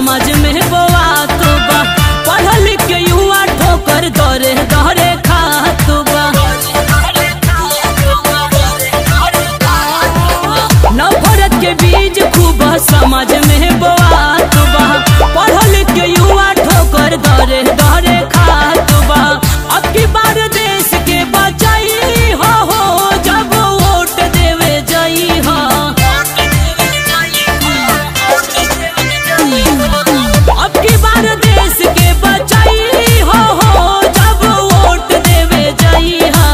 समाज में बोआत बा पढ़ लिख के युवा ठोकर दरे दरे खात बा नफरत के बीज खूब समाज में बोआत बा पढ़ लिख के युवा ठोकर दरे दरे खात बा अब की बार देश के बचाई हो हो जब वोट देवे जाई हो अब की बार देश के बचाई हो हो जब वोट देवे जाई हा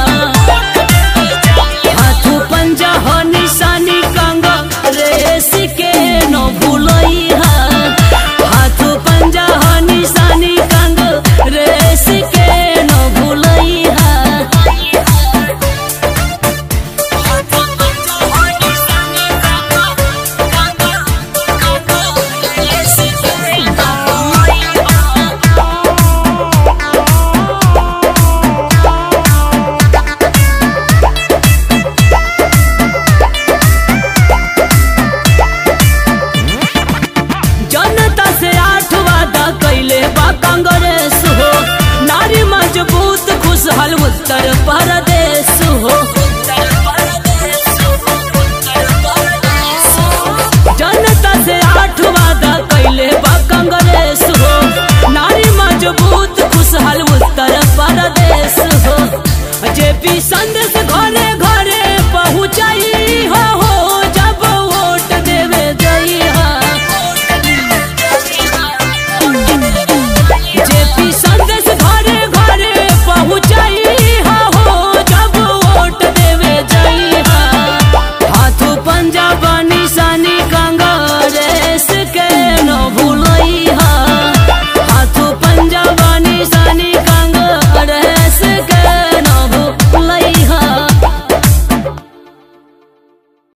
हाथ पंजा हो निशानी कंगा रेस के न भूलई हा हाथ पंजा हो निशानी कंगा रेस के न भूलई हा जनता से आठ वादा कैले बा कांग्रेस हो नारी मजबूत खुशहाल उत्तर प्रदेश हो जनता से आठ वादा कैले बा कांग्रेस हो नारी मजबूत खुशहाल उत्तर प्रदेश हो जेपी संदेश घरे घरे पहुँचाई